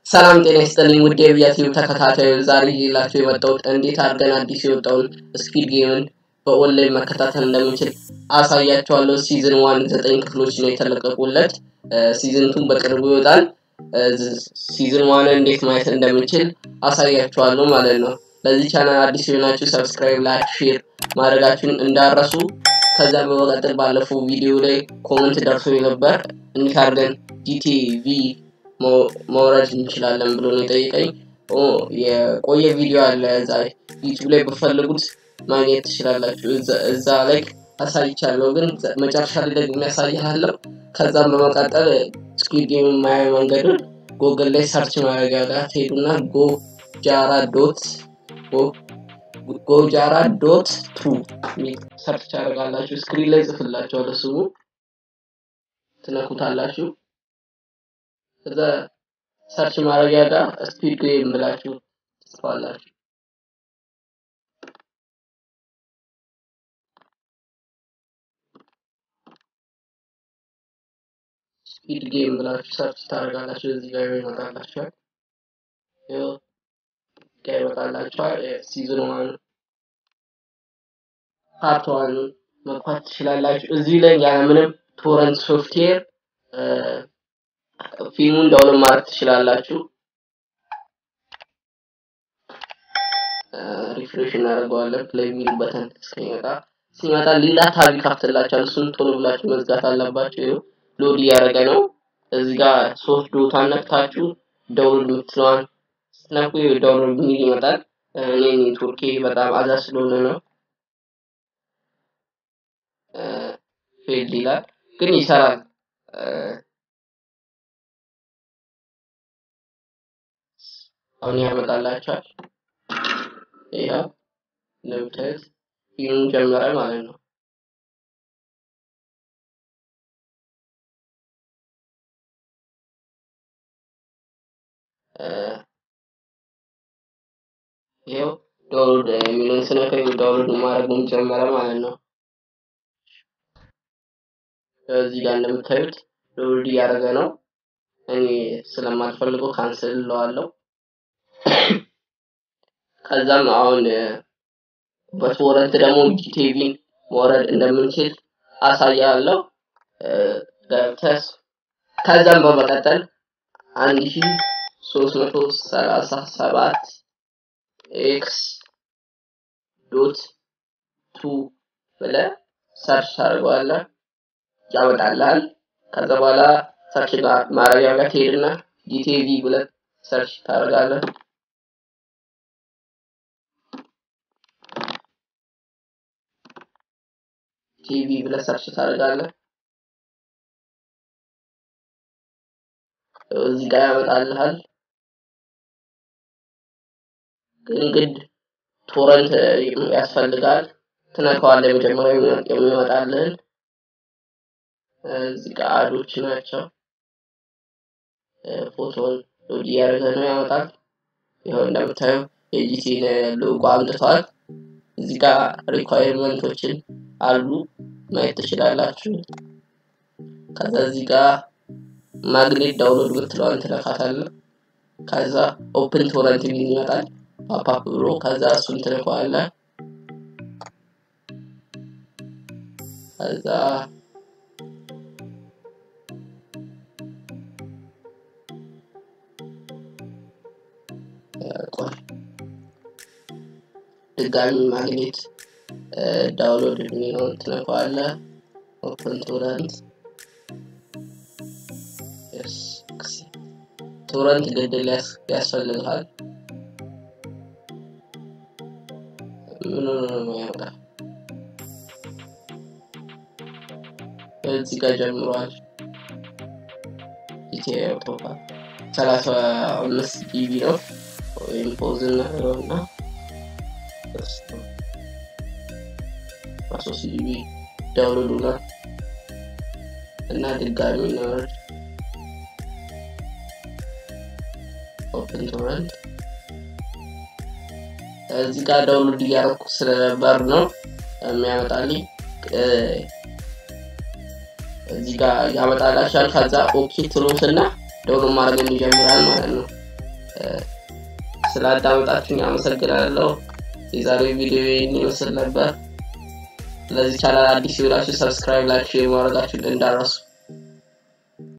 ሰላም ጤና ይስጥልኝ ውድ የቪያቲቭ ተከታታዮች፣ ዛሬ ይዤላችሁ የመጣሁት እንዴት አድርገን አዲስ የወጣውን ስፒድ ጌምን በኦንላይን መከታተል እንደምንችል አሳያችኋለሁ። ሲዝን ዋን ዘጠኝ ክፍሎች ነው የተለቀቁለት። ሲዝን ቱን በቅርቡ ይወጣል። ሲዝን ዋን እንዴት ማየት እንደምንችል አሳያችኋለሁ ማለት ነው። ለዚህ ቻናል አዲስ የሆናችሁ ሰብስክራይብ፣ ላይክ፣ ሼር ማድረጋችሁን እንዳረሱ። ከዛ በመቀጠል ባለፈው ቪዲዮ ላይ ኮመንት ደርሶ ነበር እንዴት አድርገን ጂቲቪ መውረድ እንችላለን ብሎ ነው የጠየቀኝ። የቆየ ቪዲዮ አለ እዛ ዩቲዩብ ላይ በፈልጉት ማግኘት ትችላላችሁ። እዛ ላይ አሳይቻለሁ፣ ግን መጨረሻ ላይ ደግሞ ያሳይሃለሁ። ከዛም በመቀጠል ስኩዊድ ጌም የማያ መንገዱን ጎግል ላይ ሰርች ማድረጊያ ጋር ትሄዱና ጎጃራ ዶት ጎጃራ ዶት ቱ ሰርች ያደርጋላችሁ። ስክሪን ላይ ጽፍላችኋለሁ፣ ስሙ ትነኩታላችሁ። ከዛ ሰርች ማድረጊያ ጋር ስፒድ ጌም ብላችሁ ትጽፋላችሁ። ስፒድ ጌም ብላችሁ ሰርች ታደርጋላችሁ። እዚህ ጋር ይመጣላችኋል። ይኸው ጋር ይመጣላችኋል። ሲዝን ዋን ፓርት ዋን መግባት ትችላላችሁ። እዚህ ላይ ያለምንም ቶረንት ሶፍትዌር ፊልሙን ዳውንሎድ ማድረግ ትችላላችሁ። ሪፍሬሽ እናደርገዋለን ፕሌይ የሚል በተን እስከሚመጣ ሲመጣ ሌላ ታብ ይከፍትላችኋል። እሱን ቶሎ ብላችሁ መዝጋት አለባችሁ። ይኸው ሎድ እያደረገ ነው። እዚህ ጋር ሶስት ዶታን ነክታችሁ ዳውንሎድ የምትለዋን ስትነኩ ዳውንሎድ የሚል ይመጣል። እኔ ኔትወርኬ በጣም አዛ ስለሆነ ነው ፌልድ ይላል፣ ግን ይሰራል። አሁን ያመጣላችኋል። ይኸው እንደምታዩት ፊልሙ ጀመረ ማለት ነው። ይኸው ዳውንሎድ የሚለውን ስነካው ዳውንሎድ ማድረጉን ጀመረ ማለት ነው። እዚህ ጋር እንደምታዩት ዳውንሎድ እያደረገ ነው። እኔ ስለማልፈልገው ካንስል እለዋለሁ። ከዛም አሁን በቶረንት ደግሞ ጂቲቪን መውረድ እንደምንችል አሳያለሁ። ገብተስ ከዛም በመቀጠል አንድ ሺ ሶስት መቶ ሰላሳ ሰባት ኤክስ ዶት ቱ ብለህ ሰርች ታደርገዋለህ፣ ያመጣልሃል። ከዛ በኋላ ሰርች ማድረጊያ ጋር ትሄድና ጂቲቪ ብለህ ሰርች ታደርጋለህ። ቲቪ ብለህ ሰርች ታደርጋለህ። እዚህ ጋር ያመጣልሃል። ግን ግድ ቶረንት ያስፈልጋል። ትነካዋለህ። መጀመሪያ የሚመጣልህን እዚህ ጋር አዶች ናቸው። ፎቶን ሎድ እያደረገ ነው ያመጣል። ይኸው እንደምታየው የጂቲን ሎጎ አምጥቷል። እዚህ ጋር ሪኳየርመንቶችን አሉ ማየት ትችላላችሁ። ከዛ እዚህ ጋር ማግኔት ዳውንሎድ ምትለዋን ትነካታለህ። ከዛ ኦፕን ቶረንት የሚል ይመጣል ፓፓፕ ብሎ ከዛ እሱን ትነካዋለህ። ከዛ ድጋሚ ማግኔት ዳውንሎድ የሚለውን ትነካዋለህ። ኦፕን ቶረንት ቶረንት ግድል ያስፈልግሃል። ምን ነው የሚያወጣ እዚህ ጋር ጀምሯል። ኢትዮ አውቶፓ ሰላሳ አምስት ጂቢ ነው ወይም ፖዝ እናደርገውና ሶስት ጂቢ ዳውንሎድ ሆኗል እና ድጋሚ እናወርድ ኦፕን ቶረንት እዚህ ጋር ዳውንሎድ እያደረኩ ስለነበር ነው የሚያመጣልኝ። እዚህ ጋር ያመጣላችኋል። ከዛ ኦኬ ትሉትና ዳውንሎድ ማድረግ ይጀምራል ማለት ነው። ስላዳመጣችሁኝ አመሰግናለሁ። የዛሬው ቪዲዮ ይህን ይመስል ነበር። ለዚህ ቻናል አዲስ ይውላችሁ ሰብስክራይብ፣ ላይክ፣ ሼር ማድረጋችሁን እንዳረሱ